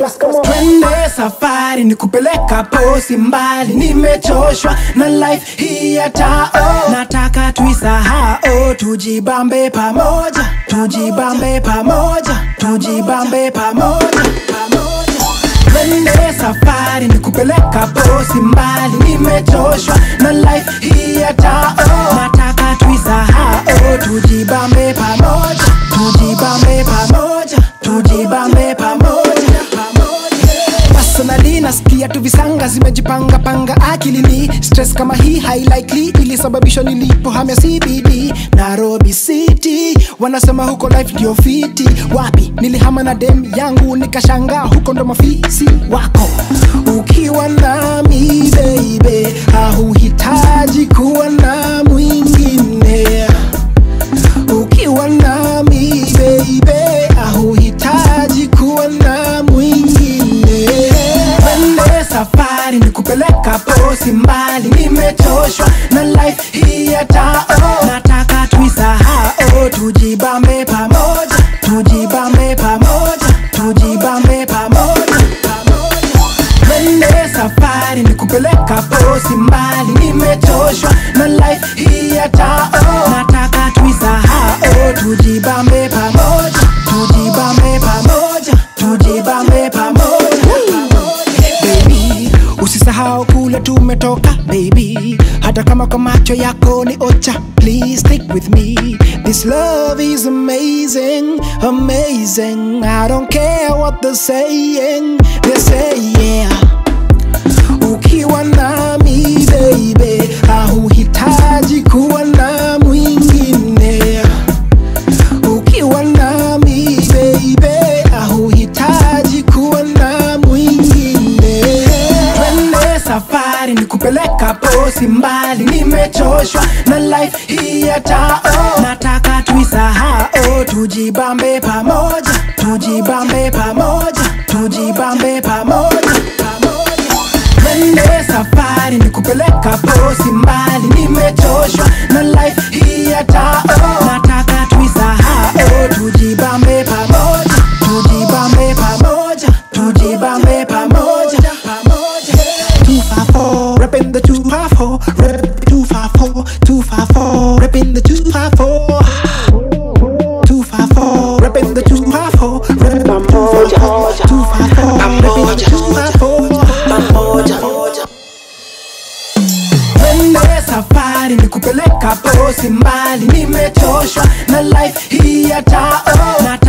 class, come on. twende safari ni kupeleka posi mbali nimechoshwa na life hii ya tao nataka tuisahao tujibambe pamoja tujibambe pamoja tujibambe pamoja pamoja twende safari ni kupeleka posi mbali nimechoshwa na life hii ya tao nataka tuisahao tujibambe pamoja tujibambe pamoja tujibambe pamoja pamoja personally nasikia tu visanga zimejipanga panga akilini stress kama hii high likely ilisababishwa nilipohamia cbd nairobi city wanasema huko life ndio fiti wapi nilihama na dem yangu nikashanga huko ndo mafisi wako ukiwa nami baby hauhitaji kuwa na mwingine ukiwa nami baby hauhitaji kuwa na mwingine twende safari ni kupeleka posi mbali nimechoshwa na life hii ya tao nataka tuisahao tujibambe pamoja tujibambe pamoja tujibambe pamoja pamoja twende safari ni kupeleka posi mbali nimechoshwa na life hii ya tao nataka tuisahao tujibambe pamoja tujibambe pamoja tujibambe pamoja baby usisahau kule tumetoka baby hata kama kwa macho yako ni ocha please stick with me this love is amazing amazing i don't care what they're saying they say yeah ukiwa nami baby hauhitaji kuwa na mwingine ukiwa nami baby hauhitaji kuwa na mwingine twende safari ni kupeleka posi mbali nimechoshwa na life hii ya tao nataka tuisahao tujibambe pamoja tujibambe pamoja tujibambe pamoja pamoja twende safari ni kupeleka posi mbali nimechoshwa na life hii ya tao nataka tuisahao tujibambe pamoja tujibambe pamoja tujibambe pamoja pamoja 254 repping the 254 rep 254 254 repping the 254 254 repping the 254 rep 254 254 repping the 254 twende safari ni kupeleka posi mbali nimechoshwa na life hii ya tao